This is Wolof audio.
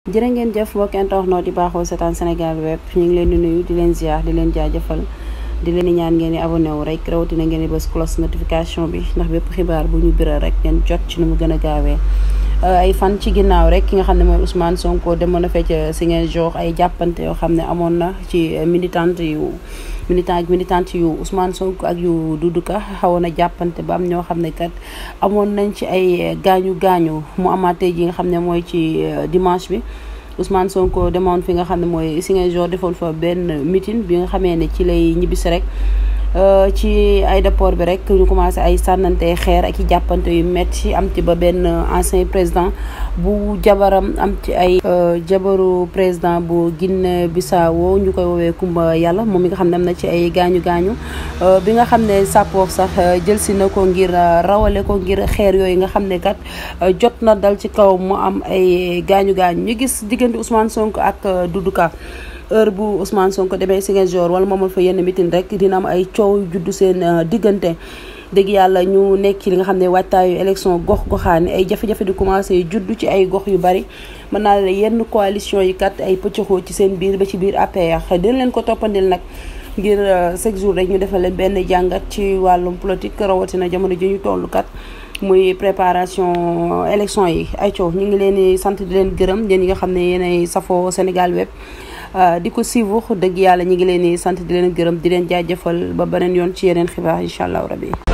jërë ngeen jëf mbokk internet yi baaxoo seetaan Sénégal web ñu ngi leen di nuyu di leen ziar di leen jaajëfal di leen di ñaan ngeen di abonné wu rek rawatina ngeen di bës cloche notification bi ndax bépp xibaar bu ñu biral rek ngeen jot ci nu mu gën a gaawee. ay fan ci ginnaaw rek ki nga xam ne mooy Ousmane Sonko demoon na fecc si ngeen jox ay jàppante yoo xam ne amoon na ci militante yu militant ak militante yu Ousmane Sonko ak yu Doudou Ka xawoon na jàppante ba am ñoo xam ne kat amoon nañ ci ay gaañu gaañu mu amaatee ji nga xam ne mooy ci dimanche bi. Ousmane Sonko demoon fi nga xam ne mooy Ziguinchor defoon fa benn meeting bi nga xamee ne ci lay ñibbisi rek ci aéroport bi rek ñu commencé ay sànnante xeer ak i jàppante yu metti am ci ba benn ancien président bu jabaram am ci ay jabaru président bu Guinée Bissau ñu koy woowee Kumba Yàlla moom mi nga xam ne am na ci ay gaañu gaañu bi nga xam ne sappoor sax jël si na ko ngir rawale ko ngir xeer yooyu nga xam ne kat jot na dal ci kaw mu am ay gaañu gaañu ñu gis diggante Ousmane Sonko ak Doudou Ka heure bu Ousmane Sonko demee Ziguinchor wala moomal fa yenn mitin rek dina am ay coow juddu seen diggante dëgg yàlla ñu nekk ci li nga xam ne waajtaayu élection gox goxaani ay jafe-jafe di commencé juddu ci ay gox yu bari mën naa la yenn coalition yi kat ay pëccëxoo ci seen biir ba ci biir APR dina leen ko toppandil nag ngir chaque jour rek ñu defal leen benn jàngat ci wàllum politique rawatina jamono ji ñu toll kat muy préparation élection yi ay coow ñu ngi leen di sant di leen gërëm yéen ñi nga xam ne yéenay safoo Sénégal web di ko suivre dëgg yàlla ñi ngi leen di sant di leen gërëm di leen jaajëfal ba beneen yoon ci yeneen xibaar incha allah rabi.